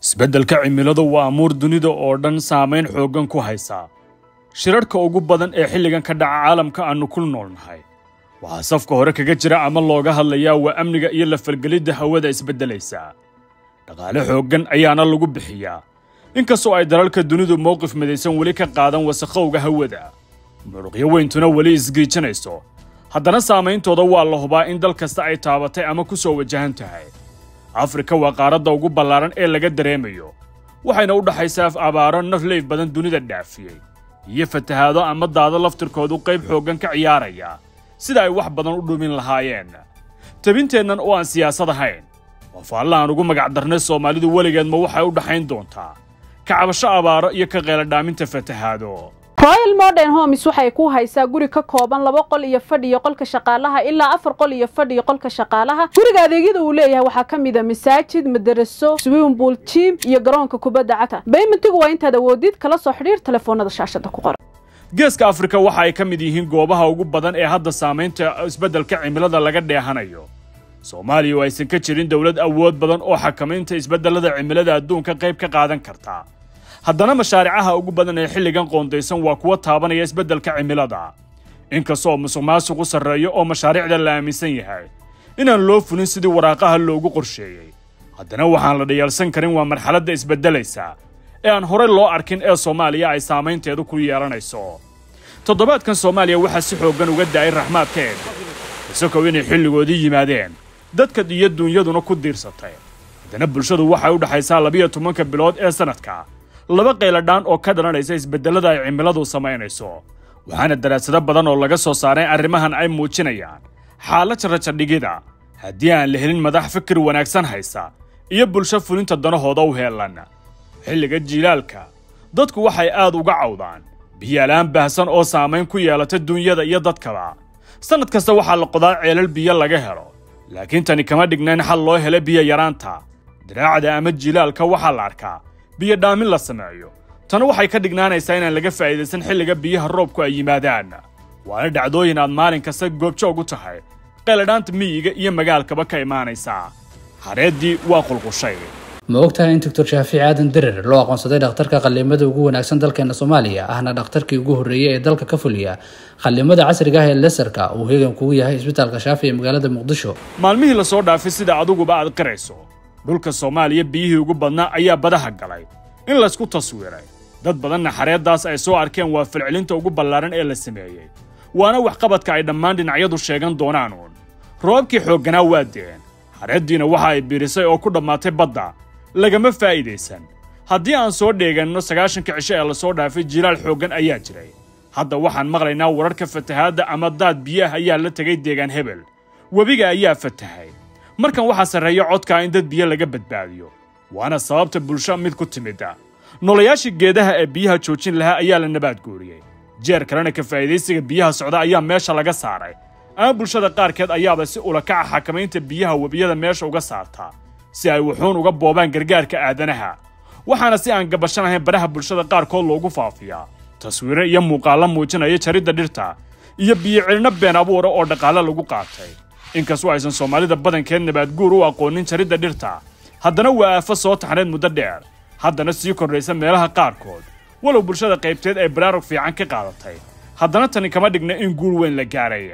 isbeddelka cimiladu waa amuur dunida oo dhan saamayn xooggan ku haysa shirarhka ugu badan ee xilligan ka dhaca caalamka aannu ku noolnahay waxaa safka hore kaga jira ama looga hadlayaa waa amniga iyo la falgelidda hawada isbeddelaysa dhaqaale xooggan ayaana lagu bixiyaa inkastoo ay dalalka dunidu mowqif midaysan weli ka qaadan wasakhowga hawada muruqyo weyntuna weli isgiijinayso haddana saammayntooda waa la hubaa in dal kasta ay taabatay ama ku soo wajahan tahay afrika waa qaaradda ugu ballaaran ee laga dareemayo waxayna u dhaxaysaa abaaro nafleyf badan dunida dhaafiyey iyo fatahaado ama daado laftirkoodu qayb xooggan ka ciyaaraya sida ay wax badan u dhumin lahaayeen tabinteennan oo aan siyaasad ahayn oo faalle aan ugu magacdarnay soomaalidu weligeed ma waxay u dhaxayn doontaa kacabasho abaaro iyo ka qeeladhaaminta fatahaado royal modern homes waxay ku haysaa guri ka kooban laba qol iyo fadhi iyo qolka shaqaalaha ilaa afar qol iyo fadhi iyo qolka shaqaalaha guriga adeegyada uu leeyahay waxaa ka mid a masaajid madaraso swimmingpool jim iyo garoonka kubadda cagta baymentigu waa intaad awoodid kala soo xidhiir telefoonada shaashada ku qoran geeska afrika waxa ay ka mid yihiin goobaha ugu badan ee hadda saamaynta isbeddelka cimilada laga dheehanayo soomaaliya oo aysan ka jirin dowlad awood badan oo xakamaynta isbeddellada cimilada adduunka qayb ka qaadan karta haddana mashaaricaha ugu badan ee xilligan qoondaysan waa kuwa taabanaya isbeddelka cimilada inkastoo musuq maasuq u sarreeyo oo mashaariicda la aaminsan yahay inaan loo fulin sidii waraaqaha loogu qorsheeyey haddana waxaan la dhayaalsan karin waa marxaladda isbeddelaysa ee aan horey loo arkin ee soomaaliya ay saamaynteedu ku yeelanayso toddobaadkan soomaaliya waxaa si xooggan uga da'ay raxmaadka eeg isagow inay xilligoodii yimaadeen dadka iyo duunyaduna ku diirsatay haddana bulshadu waxay u dhaxaysaa labiyo tobanka bilood ee sannadka laba qayladhaan oo ka dhalanaysa isbeddellada ay cimiladu samaynayso waxaana daraasado badan oo laga soo saaray arrimahan ay muujinayaan xaalad rajadhigida haddii aan la helin madax fikir wanaagsan haysa iyo bulsho fulinta danahooda u heelan xilliga jiilaalka dadku waxay aad uga cawdaan biyaalaan baahsan oo saamayn ku yeelata duunyada iyo dadkaba sannad kasta waxaa la qodaa ceelal biyo laga helo laakiin tani kama dhignayn xal loo helo biyo yaraanta diraacda ama jilaalka waxaa la arkaa biyo dhaamin la sameeyo tan waxay ka dhignaanaysaa inaan laga faa'iidaysan xilliga biyaha roobku ay yimaadaan waana dhacdooyin aad maalin kasta goobjoog u tahay qayladhaanta miyiga iyo magaalkaba ka imaanaysaa hareeddii waa qulqushay ma ogtahay in doctor shaafiic aadan derer loo aqoonsaday dhakhtarka qallimada ugu wanaagsan dalkeena soomaaliya ahna dhakhtarkii ugu horreeyey ee dalka ka fuliya qallimada casriga ah ee lesarka uu heegan kugu yahay isbitaalka shaafi ee magaalada muqdisho maalmihii la soo dhaafay sida adiguba aad qirayso dhulka soomaaliya biyihii ugu badnaa ayaa badaha galay in laysku taswiiray dad badanna xareeddaas ay soo arkeen waa falcelinta ugu ballaaran ee la sameeyey waana waxqabadka ay dhammaan dhinacyadu sheegan doonaan uun roobabkii xoogganaa waa de'een xareeddiina waxa ay biirisay oo ku dhammaatay badda lagama faa'iidaysan haddii aan soo dheeganno sagaashanka cisho ee lasoo dhaafay jilaal xooggan ayaa jiray hadda waxaan maqlaynaa wararka fatahaadda ama daad biyaah ayaa la tegay deegaan hebel webiga ayaa fatahay markan waxaa sarreeya codkaa in dad biyo laga badbaadiyo waana sababta bulsho mid ku timida nolayaashii geedaha ee biyaha joojin lahaa ayaa la nabaad guuriyey jeer kalena ka faa'iidaysiga biyaha socda ayaa meesha laga saaray ama bulshada qaarkeed ayaaba si ulakaca xakamaynta biyaha webiyada meesha uga saartaa si ay wuxuun uga boobaan gargaarka aadanaha waxaana si aan gabashanahayn baraha bulshada qaarkood loogu faafiyaa taswiiro iyo muuqaallo muujinaya jaridda dhirta iyo biyo-celinno been abuura oo dhaqaale lagu qaatay inkastoo aysan soomaalida badankeed nabaadguur u aqoonin jaridda dhirta haddana waa aafo soo taxnayd muddo dheer haddana sii kordhaysa meelaha qaarkood walow bulshada qaybteed ay baraarug fiican ka qaadatay haddana tani kama dhigna in guul weyn la gaaray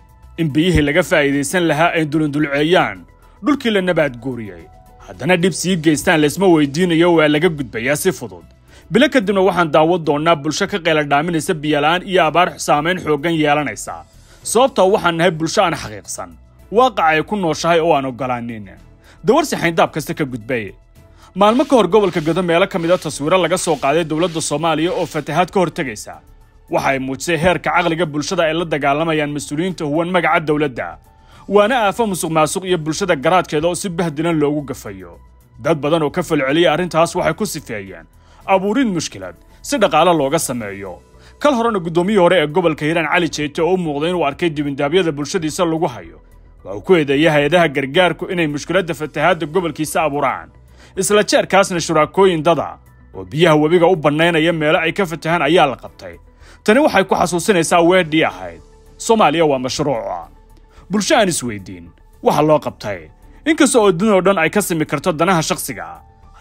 in biyihii laga faa'iidaysan lahaa ay dulundulceeyaan dhulkii la nabaad guuriyey haddana dhib sii geystaan laysma weydiinayo waa laga gudbayaa si fudud bilo kadibna waxaan daawan doonnaa bulsho ka qayladhaaminaysa biyala'aan iyo abaar saamayn xooggan yeelanaysa sababtoo waxaan nahay bulsho aan xaqiiqsan waaqaca ay ku nooshahay oo aan oggolaanin dawarsi xayndaab kasta ka gudbay maalmo ka hor gobolka godo meelo ka mid a taswiiro laga soo qaaday dowladda soomaaliya oo fatahaad ka hortegaysa waxa ay muujisay heerka caqliga bulshada ay la dagaalamayaan mas-uuliyiinta huwan magaca dowladda waana aafo musuq maasuq iyo bulshada garaadkeeda oo si bahdilan loogu gafayo dad badan oo ka falceliyay arrintaas waxay ku sifeeyeen abuurid mushkilad si dhaqaale looga sameeyo kal horena guddoomiyii hore ee gobolka hiiraan cali jeete oo u muuqday inuu arkay dibindaabyada bulshadiisa lagu hayo waa uu ku eedeeyay hay-adaha gargaarku inay mushkiladda fatahaadda gobolkiisa abuuraan isla jeerkaasna shuraakooyin dada oo biyaha webiga u bannaynaya meelo ay ka fatahaan ayaa la qabtay tani waxay ku xasuusinaysaa weedhii ahayd soomaaliya waa mashruuca bulsho aan isweydiin waxa loo qabtay inkasta oo dunoo dhan ay ka simi karto danaha shakhsiga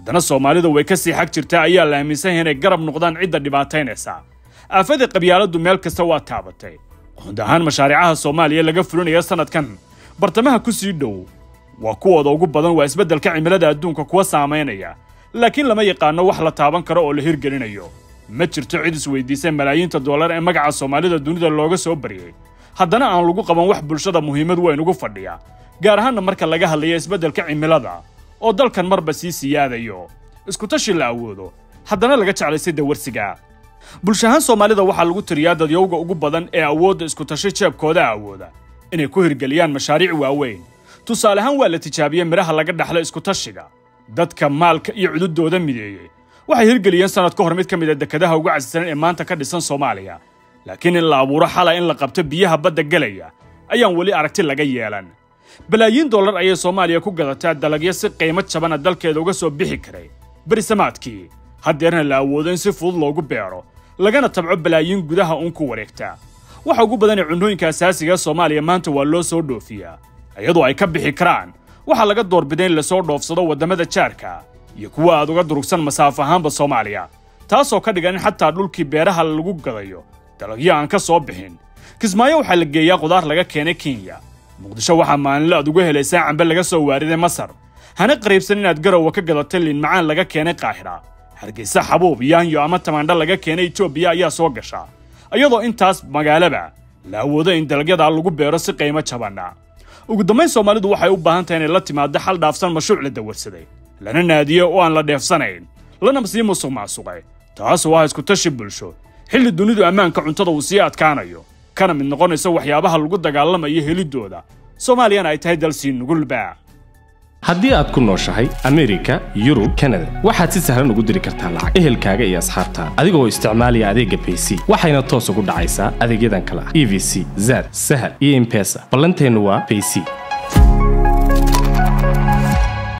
haddana soomaalida way ka sii xag jirtaa ayaa la aaminsan yahay inay garab noqdaan cidda dhibaataynaysa aafada qabyaaladdu meel kasta waa taabatay guud ahaan mashaariicaha soomaaliya laga fulinaya sanadkan bartamaha ku sii dhow waa kuwooda ugu badan waa isbeddelka cimilada adduunka kuwa saamaynaya laakiin lama yaqaano wax la taaban karo oo la hirgelinayo ma jirto cid isweydiisay malaayiinta dollar ee magaca soomaalida dunida looga soo baryay haddana aan lagu qaban wax bulshada muhiimad weyn ugu fadhiya gaar ahaanna marka laga hadlayo isbeddelka cimilada oo dalkan marba sii siyaadayo iskutashi la awoodo haddana laga jeclaysay dawarsiga bulshahaan soomaalida waxaa lagu tiriyaa dadyowga ugu badan ee awoodda iskutashi jeebkooda awooda inay ku hirgeliyaan mashaariic waaweyn tusaale ahaan waa la tijaabiyey midhaha laga dhaxlo iskutashiga dadka maalka iyo cududooda mideeyey waxay hirgeliyeen sannad ka hor mid ka mid a dekedaha ugu casisanan ee maanta ka dhisan soomaaliya laakiin in la abuuro xala in la qabto biyaha badda gelaya ayaan weli aragti laga yeelan balaayiin dollar ayay soomaaliya ku gadataa dalagyo si qiimo jabana dalkeeda uga soo bixi karay berisamaadkii haddeerna la awoodo in si fudud loogu beero lagana tabco balaayiin gudaha uun ku wareegta waxa ugu badan ee cunnooyinka asaasiga ee soomaaliya maanta waa loo soo dhoofiyaa iyadoo ay ka bixi karaan waxaa laga doorbiday in lasoo dhoofsado waddamada jaarka iyo kuwa aad uga durugsan masaafo ahaanba soomaaliya taasoo ka dhigan in xataa dhulkii beeraha lagu gadayo dalagyo aan ka soo bixin kismaayo waxaa la geeyaa qudaar laga keenay kenya muqdisho waxaa maalinle aad uga helaysaa cambe laga soo waariday masar hana qariibsan inaad garowa ka gadatay liin macaan laga keenay qaahira hargeysa xabuub yaanyo ama tamaandho laga keenay etoobiya ayaa soo gasha iyadoo intaas magaalaba la awoodo in dalagyadaa lagu beero si qiimo jabanna ugu dambayn soomaalidu waxay u baahan tahay inay la timaado xal dhaafsan mashruuc la dawarsaday lana naadiyo oo aan la dheefsanayn lana sii musuq maasuqay taasoo ah iskutashi bulsho xilli dunidu ammaanka cuntada uu sii adkaanayo kana mid noqonaysa waxyaabaha lagu dagaalamayo helidooda soomaaliyana ay tahay dal sii nugulba haddii aad ku nooshahay amerika yurub kanada waxaad si sahlan ugu diri kartaa lacag ehelkaaga iyo asxaabtaada adigoo isticmaalaya adeegga bayc waxayna toos ugu dhacaysaa adeegyadan kale ah e v c zad sahal iyo impesa ballanteennu waa bayc